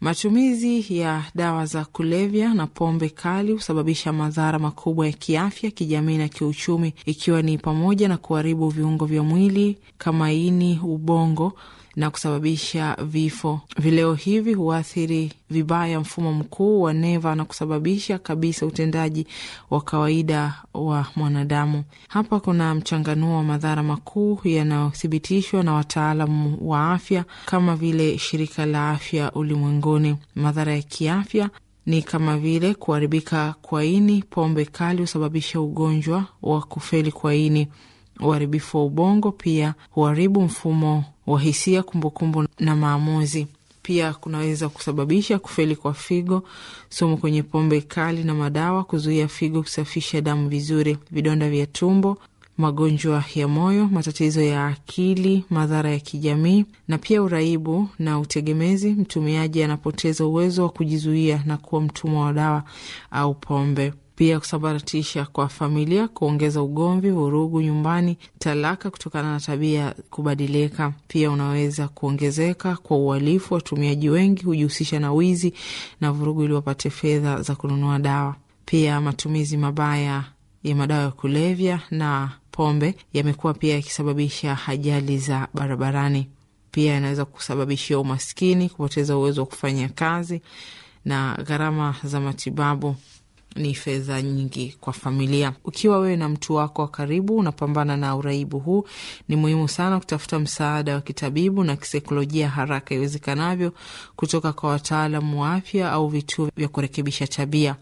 Matumizi ya dawa za kulevya na pombe kali husababisha madhara makubwa ya kiafya, kijamii na kiuchumi, ikiwa ni pamoja na kuharibu viungo vya mwili kama ini, ubongo na kusababisha vifo. Vileo hivi huathiri vibaya mfumo mkuu wa neva na kusababisha kabisa utendaji wa kawaida wa mwanadamu. Hapa kuna mchanganuo wa madhara makuu yanayothibitishwa na wataalamu wa afya kama vile Shirika la Afya Ulimwenguni. Madhara ya kiafya ni kama vile kuharibika kwa ini. Pombe kali husababisha ugonjwa wa kufeli kwa ini. Uharibifu wa ubongo pia huharibu mfumo wa hisia, kumbukumbu na maamuzi. Pia kunaweza kusababisha kufeli kwa figo. Sumu kwenye pombe kali na madawa kuzuia figo kusafisha damu vizuri. Vidonda vya tumbo, magonjwa ya moyo, matatizo ya akili, madhara ya kijamii na pia uraibu na utegemezi. Mtumiaji anapoteza uwezo wa kujizuia na kuwa mtumwa wa dawa au pombe. Pia kusambaratisha kwa familia, kuongeza ugomvi, vurugu nyumbani, talaka kutokana na tabia kubadilika. Pia unaweza kuongezeka kwa uhalifu. Watumiaji wengi hujihusisha na wizi na vurugu ili wapate fedha za kununua dawa. Pia matumizi mabaya ya madawa ya kulevya na pombe yamekuwa pia yakisababisha ajali za barabarani. Pia yanaweza kusababishia umaskini, kupoteza uwezo wa kufanya kazi na gharama za matibabu ni fedha nyingi kwa familia. Ukiwa wewe na mtu wako wa karibu unapambana na uraibu huu, ni muhimu sana kutafuta msaada wa kitabibu na kisaikolojia haraka iwezekanavyo kutoka kwa wataalamu wa afya au vituo vya kurekebisha tabia.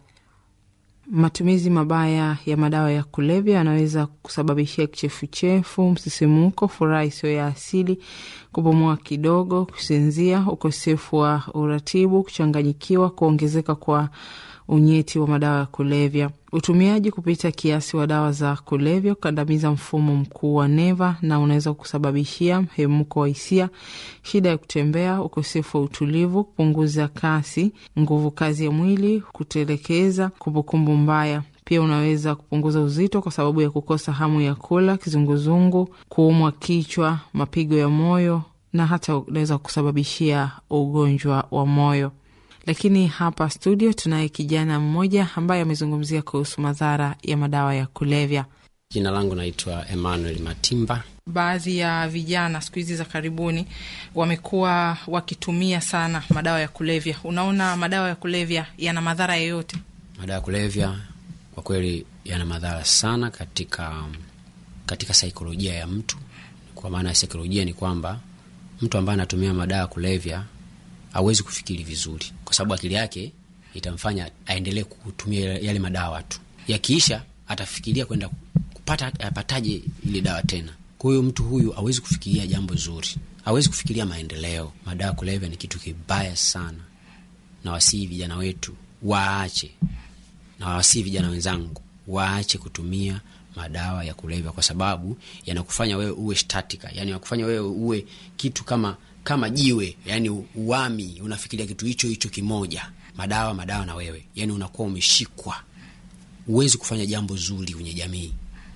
Matumizi mabaya ya madawa ya kulevya yanaweza kusababishia kichefuchefu, msisimuko, furaha isiyo ya asili, kupumua kidogo, kusinzia, ukosefu wa uratibu, kuchanganyikiwa, kuongezeka kwa unyeti wa madawa ya kulevya, utumiaji kupita kiasi wa dawa za kulevya, kukandamiza mfumo mkuu wa neva na unaweza kusababishia mhemko wa hisia, shida ya kutembea, ukosefu wa utulivu, kupunguza kasi, nguvu kazi ya mwili, kutelekeza, kumbukumbu mbaya. Pia unaweza kupunguza uzito kwa sababu ya kukosa hamu ya kula, kizunguzungu, kuumwa kichwa, mapigo ya moyo na hata unaweza kusababishia ugonjwa wa moyo. Lakini hapa studio tunaye kijana mmoja ambaye amezungumzia kuhusu madhara ya madawa ya kulevya. Jina langu naitwa Emmanuel Matimba. Baadhi ya vijana siku hizi za karibuni wamekuwa wakitumia sana madawa ya kulevya. Unaona, madawa ya kulevya yana madhara yoyote? Madawa ya kulevya kwa kweli yana madhara sana katika katika saikolojia ya mtu. Kwa maana ya saikolojia ni kwamba mtu ambaye anatumia madawa ya kulevya hawezi kufikiri vizuri, kwa sababu akili yake itamfanya aendelee kutumia yale madawa tu. Yakiisha atafikiria kwenda kupata apataje ile dawa tena. Kwa hiyo mtu huyu hawezi kufikiria jambo zuri, hawezi kufikiria maendeleo. Madawa ya kulevya ni kitu kibaya sana, na wasii vijana wetu waache, na wasii vijana wenzangu waache kutumia madawa ya kulevya, kwa sababu yanakufanya wewe uwe statika, yani yanakufanya wewe uwe kitu kama kama jiwe, yani uwami, unafikiria kitu hicho hicho kimoja, madawa madawa na wewe, yani unakuwa umeshikwa, huwezi kufanya jambo zuri kwenye jamii.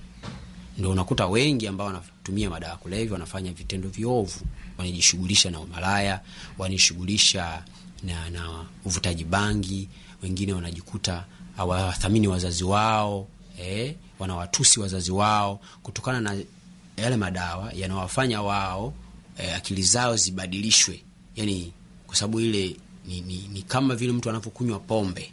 Ndo unakuta wengi ambao wanatumia madawa ya kulevya wanafanya vitendo viovu, wanajishughulisha na umalaya, wanajishughulisha na, na uvutaji bangi. Wengine wanajikuta hawathamini wazazi wao eh, wanawatusi wazazi wao kutokana na yale madawa yanawafanya wao E, akili zao zibadilishwe, yani kwa sababu ile ni, ni, ni kama vile mtu anapokunywa pombe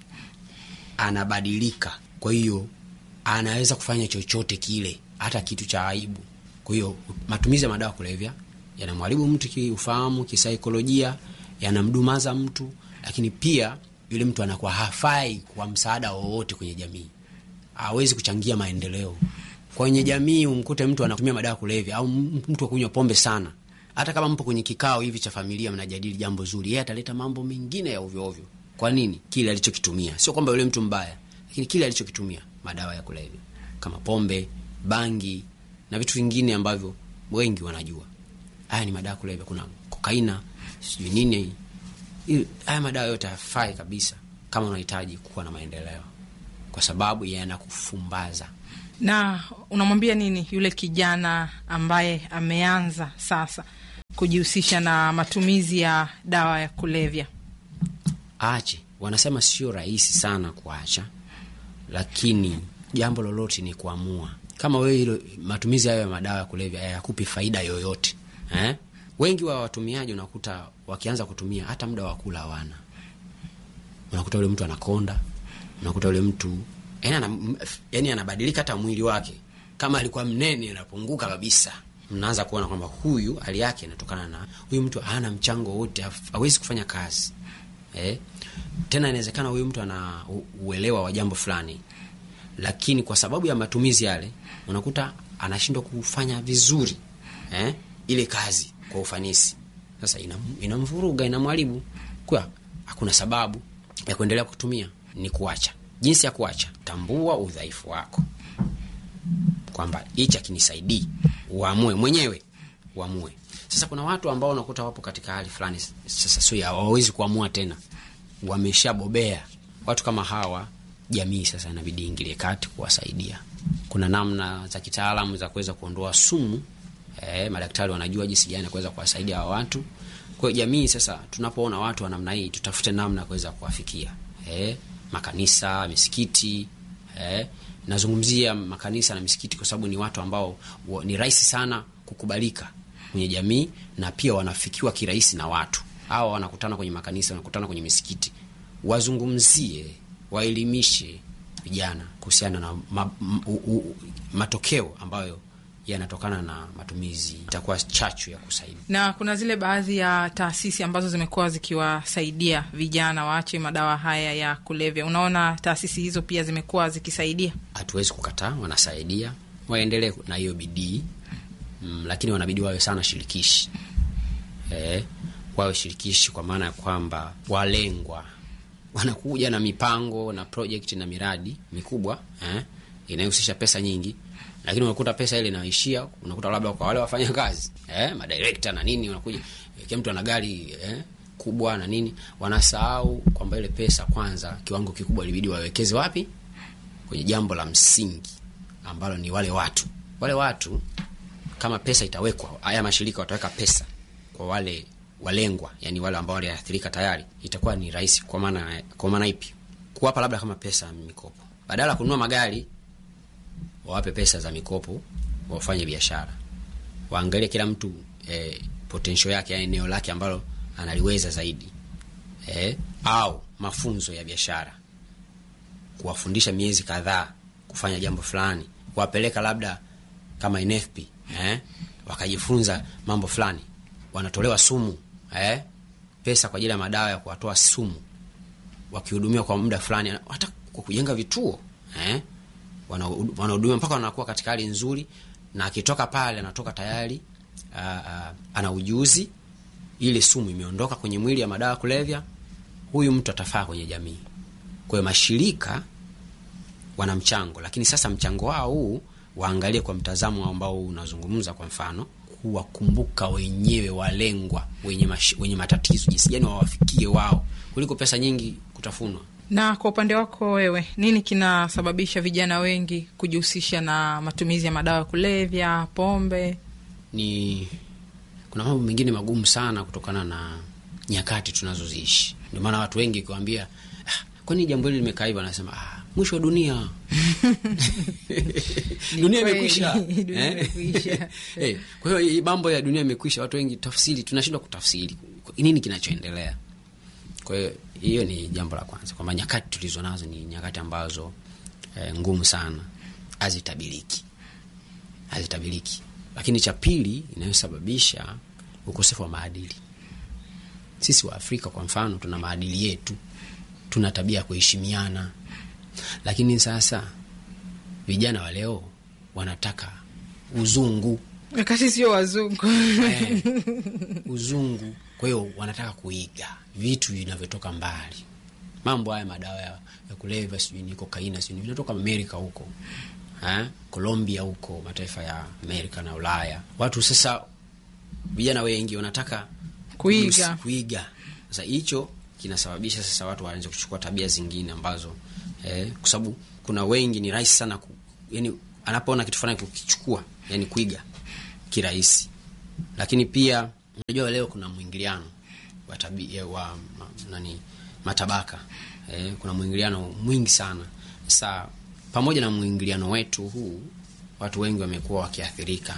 anabadilika. Kwa hiyo anaweza kufanya chochote kile, hata kitu cha aibu. Kwa hiyo matumizi ya madawa ya kulevya yanamharibu mtu kiufahamu, kisaikolojia, yanamdumaza mtu, lakini pia yule mtu anakuwa hafai kwa msaada wowote kwenye jamii, hawezi kuchangia maendeleo kwenye jamii. Umkute mtu anatumia madawa ya kulevya au mtu akunywa pombe sana hata kama mpo kwenye kikao hivi cha familia mnajadili jambo zuri, yeye ataleta mambo mengine ya ovyo ovyo. Kwa nini? Kile alichokitumia. Sio kwamba yule mtu mbaya, lakini kile alichokitumia, madawa ya kulevya kama pombe, bangi na vitu vingine ambavyo wengi wanajua haya ni madawa ya kulevya. Kuna kokaina, sijui nini. Haya madawa yote hayafai kabisa kama unahitaji kuwa na maendeleo, kwa sababu yanakufumbaza. Na unamwambia nini yule kijana ambaye ameanza sasa kujihusisha na matumizi ya dawa ya kulevya? aache. Wanasema sio rahisi sana kuacha, lakini jambo lolote ni kuamua. Kama wewe hilo matumizi hayo ya madawa ya kulevya hayakupi faida yoyote eh? Wengi wa watumiaji unakuta wakianza kutumia hata muda wa kula hawana. Unakuta yule mtu anakonda, unakuta yule mtu yani ana, yani anabadilika hata mwili wake, kama alikuwa mnene anapunguka kabisa. Mnaanza kuona kwamba huyu hali yake inatokana na huyu mtu hana mchango wote, hawezi kufanya kazi eh? Tena inawezekana huyu mtu ana uelewa wa jambo fulani, lakini kwa sababu ya matumizi yale unakuta anashindwa kufanya vizuri eh? ile kazi kwa ufanisi. Sasa inamvuruga, ina inamharibu. Kwa hakuna sababu ya kuendelea kutumia, ni kuacha. Jinsi ya kuacha, tambua udhaifu wako kwamba hichi akinisaidii, uamue mwenyewe, uamue. Sasa kuna watu ambao unakuta wapo katika hali fulani, sasa sio hawawezi kuamua tena, wameshabobea. Watu kama hawa, jamii sasa inabidi ingilie kati kuwasaidia. Kuna namna za kitaalamu za kuweza kuondoa sumu. Eh, madaktari wanajua jinsi gani kuweza kuwasaidia hawa watu. Kwa hiyo jamii sasa, tunapoona watu wa namna hii, tutafute namna ya kuweza kuwafikia. Eh, makanisa, misikiti, eh, nazungumzia makanisa na misikiti kwa sababu ni watu ambao wa, ni rahisi sana kukubalika kwenye jamii na pia wanafikiwa kirahisi na watu. Hawa wanakutana kwenye makanisa, wanakutana kwenye misikiti. Wazungumzie, waelimishe vijana kuhusiana na ma, m, u, u, matokeo ambayo yanatokana na matumizi, itakuwa chachu ya kusaidia. Na kuna zile baadhi ya taasisi ambazo zimekuwa zikiwasaidia vijana waache madawa haya ya kulevya. Unaona taasisi hizo pia zimekuwa zikisaidia? Hatuwezi kukataa, wanasaidia, waendelee na hiyo bidii mm, lakini wanabidi wawe sana shirikishi eh, wawe shirikishi kwa maana ya kwamba walengwa wanakuja na mipango na project na miradi mikubwa eh, inayohusisha pesa nyingi lakini unakuta pesa ile inaishia, unakuta labda kwa wale wafanya kazi eh, madirekta na nini, unakuja kila mtu ana gari eh, kubwa na nini, wanasahau kwamba ile pesa kwanza, kiwango kikubwa ilibidi wawekeze wapi? Kwenye jambo la msingi ambalo ni wale watu. Wale watu kama pesa itawekwa, haya mashirika wataweka pesa kwa wale walengwa, yani wale ambao waliathirika tayari, itakuwa ni rahisi. Kwa maana kwa maana ipi? Kuwapa labda kama pesa mikopo, badala ya kununua magari wawape pesa za mikopo, wafanye biashara, waangalie kila mtu eh, potential yake, yani eneo lake ambalo analiweza zaidi eh, au mafunzo ya biashara, kuwafundisha miezi kadhaa kufanya jambo fulani, kuwapeleka labda kama NFP eh, wakajifunza mambo fulani, wanatolewa sumu eh, pesa kwa ajili ya madawa ya kuwatoa sumu, wakihudumiwa kwa muda fulani, hata kwa kujenga vituo eh wanahudumia mpaka wanakuwa katika hali nzuri, na akitoka pale anatoka tayari uh, uh, ana ujuzi, ile sumu imeondoka kwenye mwili ya madawa kulevya, huyu mtu atafaa kwenye jamii. Kwa hiyo mashirika wana mchango, lakini sasa mchango wao huu waangalie kwa mtazamo ambao unazungumza, kwa mfano kuwakumbuka wenyewe walengwa wenye, mash, wenye matatizo, jinsi gani wawafikie wao kuliko pesa nyingi kutafunwa. Na kwa upande wako wewe, nini kinasababisha vijana wengi kujihusisha na matumizi ya madawa ya kulevya, pombe? Ni kuna mambo mengine magumu sana kutokana na nyakati tunazoziishi. Ndio maana watu wengi ukiwaambia, ah, kwani jambo hili limekaa hivyo, anasema ah, mwisho wa dunia dunia imekwisha eh? hey, kwa hiyo mambo ya dunia imekwisha. Watu wengi tafsiri, tunashindwa kutafsiri nini kinachoendelea. Kwa hiyo hiyo ni jambo la kwanza, kwamba nyakati tulizo nazo ni nyakati ambazo eh, ngumu sana, hazitabiliki, hazitabiliki. Lakini cha pili inayosababisha ukosefu wa maadili. Sisi wa Afrika kwa mfano, tuna maadili yetu, tuna tabia ya kuheshimiana, lakini sasa vijana wa leo wanataka uzungu, wakati sio wazungu eh, uzungu kwa hiyo wanataka kuiga vitu vinavyotoka mbali. Mambo haya madawa ya, ya kulevya sijui ni kokaina sijui vinatoka Amerika huko ha? Colombia huko mataifa ya Amerika na Ulaya. Watu sasa, vijana wengi wanataka kuiga kuiga. Sasa hicho kinasababisha sasa watu waanze kuchukua tabia zingine ambazo eh, kwa sababu kuna wengi ni rahisi sana ku, yani anapoona kitu fulani kukichukua, yani kuiga kirahisi, lakini pia Unajua leo kuna mwingiliano wa tabia wa ma, nani matabaka eh, kuna mwingiliano mwingi sana. Sasa pamoja na mwingiliano wetu huu, watu wengi wamekuwa wakiathirika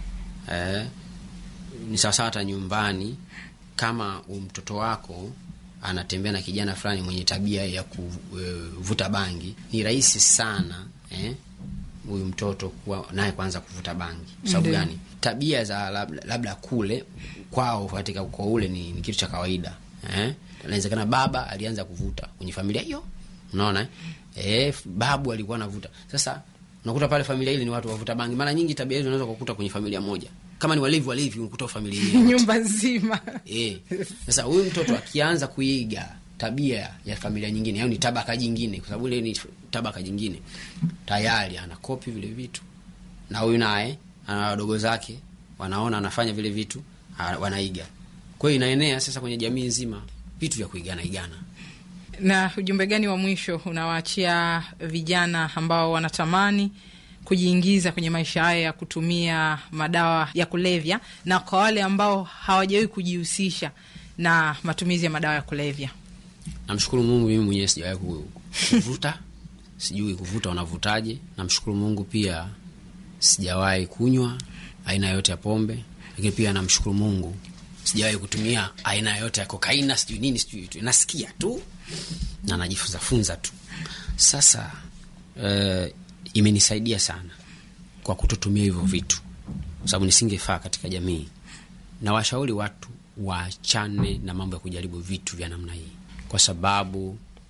eh, ni sawasawa hata nyumbani, kama mtoto wako anatembea na kijana fulani mwenye tabia ya kuvuta bangi, ni rahisi sana eh, huyu mtoto kuwa naye kwanza kuvuta bangi. Sababu gani? Tabia za labda, labda kule kwao katika ukoo ule ni, ni kitu cha kawaida eh? Inawezekana baba alianza kuvuta kwenye familia hiyo, unaona eh, babu alikuwa anavuta. Sasa unakuta pale familia ile ni watu wavuta bangi. Mara nyingi tabia hizo unaweza kukuta kwenye familia moja, kama ni walevi walevi, unakuta familia hiyo nyumba nzima eh. Sasa huyu mtoto akianza kuiga tabia ya familia nyingine, au ni tabaka jingine, kwa sababu ile ni tabaka jingine, tayari anakopi vile vitu, na huyu naye ana wadogo zake wanaona anafanya vile vitu, wanaiga. Kwa hiyo inaenea sasa kwenye jamii nzima, vitu vya kuigana igana. Na ujumbe gani wa mwisho unawaachia vijana ambao wanatamani kujiingiza kwenye maisha haya ya kutumia madawa ya kulevya, na kwa wale ambao hawajawahi kujihusisha na matumizi ya madawa ya kulevya? Namshukuru Mungu, mimi mwenyewe sijawahi kuvuta, sijui kuvuta unavutaje. Namshukuru Mungu pia sijawahi kunywa aina yote ya pombe, lakini pia namshukuru Mungu sijawahi kutumia aina yote ya kokaina, sijui nini, sijui tu, nasikia tu na najifunza funza tu. Sasa uh, imenisaidia sana kwa kutotumia hivyo vitu, kwa sababu nisingefaa katika jamii. Na washauri watu waachane na mambo ya kujaribu vitu vya namna hii, kwa sababu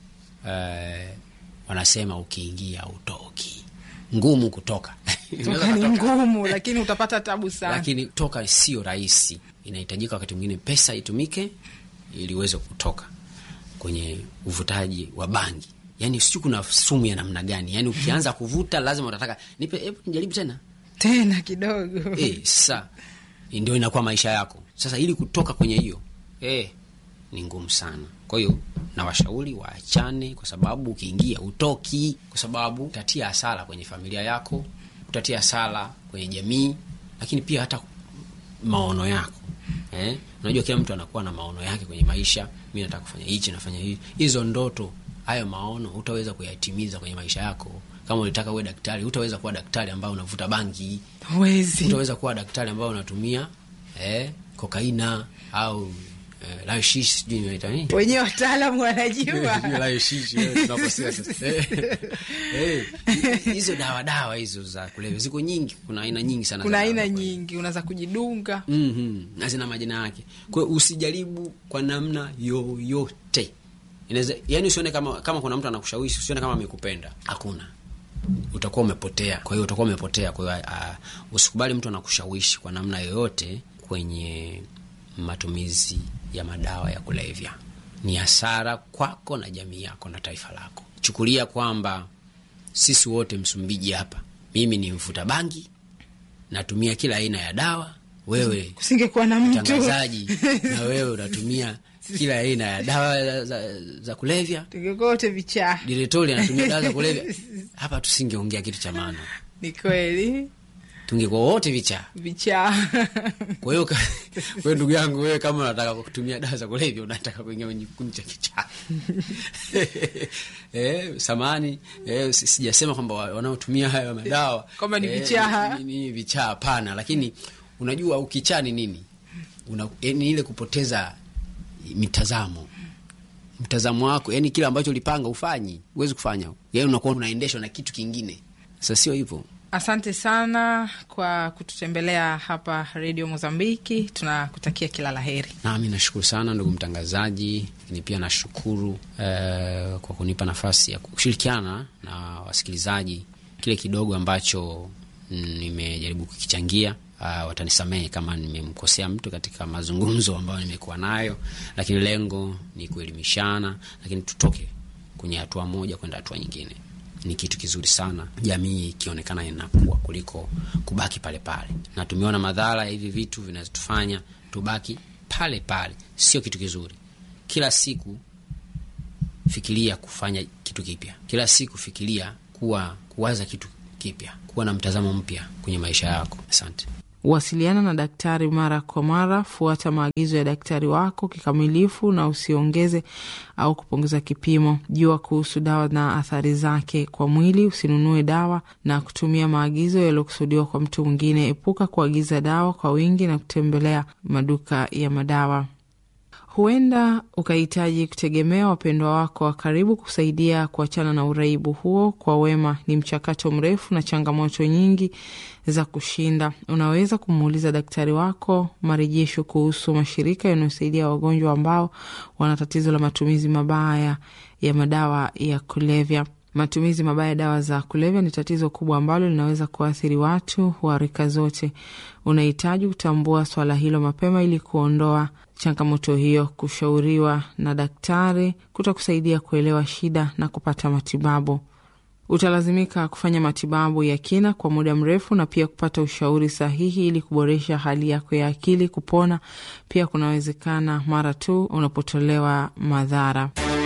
uh, wanasema ukiingia utoki, ngumu kutoka toka ni ngumu, lakini utapata tabu sana. Lakini toka sio rahisi, inahitajika wakati mwingine pesa itumike ili uweze kutoka kwenye uvutaji wa bangi. Yani sijui kuna sumu ya namna gani, yani ukianza kuvuta lazima utataka nipe, hebu nijaribu tena tena kidogo eh. Sasa ndio inakuwa maisha yako sasa, ili kutoka kwenye hiyo eh, ni ngumu sana. Kwa hiyo na washauri waachane, kwa sababu ukiingia utoki, kwa sababu utatia hasara kwenye familia yako, utatia hasara kwenye jamii, lakini pia hata maono yako eh. Unajua, kila mtu anakuwa na maono yake kwenye maisha. Mi nataka kufanya hichi, nafanya hivi. Hizo ndoto, hayo maono utaweza kuyatimiza kwenye maisha yako. Kama ulitaka uwe daktari, utaweza kuwa daktari ambao unavuta bangi, Huwezi. utaweza kuwa daktari ambao unatumia eh, kokaina au eh, lashish, sijui inaita nini wenyewe wataalamu wanajua hizo dawa dawa hizo za kulevya ziko nyingi, kuna aina nyingi sana, kuna za aina dawa. nyingi, unaweza kujidunga. Mhm, na zina majina yake. Kwa hiyo usijaribu kwa namna yoyote. Inaweza yani, usione kama kama kuna mtu anakushawishi, usione kama amekupenda. Hakuna, utakuwa umepotea. Kwa hiyo utakuwa umepotea. Kwa hiyo uh, usikubali mtu anakushawishi kwa namna yoyote kwenye matumizi ya madawa ya kulevya. Ni hasara kwako na jamii yako na taifa lako. Chukulia kwamba sisi wote Msumbiji hapa, mimi ni mvuta bangi, natumia kila aina ya dawa, wewe Kusingekuwa na mtu mtangazaji na wewe unatumia kila aina ya dawa za, za, za kulevya, tungekuwa wote vichaa. diretori anatumia dawa za kulevya, hapa tusingeongea kitu cha maana, Ni kweli tungekuwa wote vichaa. vichaa. Kwa hiyo ka- kwa hiyo ndugu yangu, wewe kama unataka kutumia dawa za kulevya, unataka kuingia kwenye kikundi cha kichaa eh, samani eh, si- sijasema kwamba wa- wanaotumia hayo madawa Kwamba ni eh, vichaa. ni, ni vichaa, hapana. Lakini unajua ukichaa ni nini? Una, eh, ni ile kupoteza mitazamo mtazamo wako, yani kile ambacho ulipanga ufanyi, huwezi kufanya, yani unakuwa unaendeshwa na kitu kingine. Sasa sio hivyo. Asante sana kwa kututembelea hapa Redio Mozambiki. Tunakutakia kila la heri. Nami nashukuru sana ndugu mtangazaji, lakini pia nashukuru eh, kwa kunipa nafasi ya kushirikiana na wasikilizaji kile kidogo ambacho mm, nimejaribu kukichangia. Uh, watanisamehe kama nimemkosea mtu katika mazungumzo ambayo nimekuwa nayo, lakini lengo ni kuelimishana, lakini tutoke kwenye hatua moja kwenda hatua nyingine. Ni kitu kizuri sana jamii ikionekana inakuwa kuliko kubaki pale pale, na tumeona madhara ya hivi vitu vinazotufanya tubaki pale pale, sio kitu kizuri. Kila siku fikiria kufanya kitu kipya, kila siku fikiria kuwa kuwaza kitu kipya, kuwa na mtazamo mpya kwenye maisha yako. Asante. Wasiliana na daktari mara kwa mara. Fuata maagizo ya daktari wako kikamilifu na usiongeze au kupunguza kipimo. Jua kuhusu dawa na athari zake kwa mwili. Usinunue dawa na kutumia maagizo yaliyokusudiwa kwa mtu mwingine. Epuka kuagiza dawa kwa wingi na kutembelea maduka ya madawa. Huenda ukahitaji kutegemea wapendwa wako wa karibu kusaidia kuachana na uraibu huo kwa wema. Ni mchakato mrefu na changamoto nyingi za kushinda. Unaweza kumuuliza daktari wako marejesho kuhusu mashirika yanayosaidia wagonjwa ambao wana tatizo la matumizi mabaya ya madawa ya kulevya. Matumizi mabaya ya dawa za kulevya ni tatizo kubwa ambalo linaweza kuathiri watu wa rika zote. Unahitaji kutambua swala hilo mapema ili kuondoa changamoto hiyo. Kushauriwa na daktari kutakusaidia kuelewa shida na kupata matibabu. Utalazimika kufanya matibabu ya kina kwa muda mrefu na pia kupata ushauri sahihi ili kuboresha hali yako ya akili. Kupona pia kunawezekana mara tu unapotolewa madhara.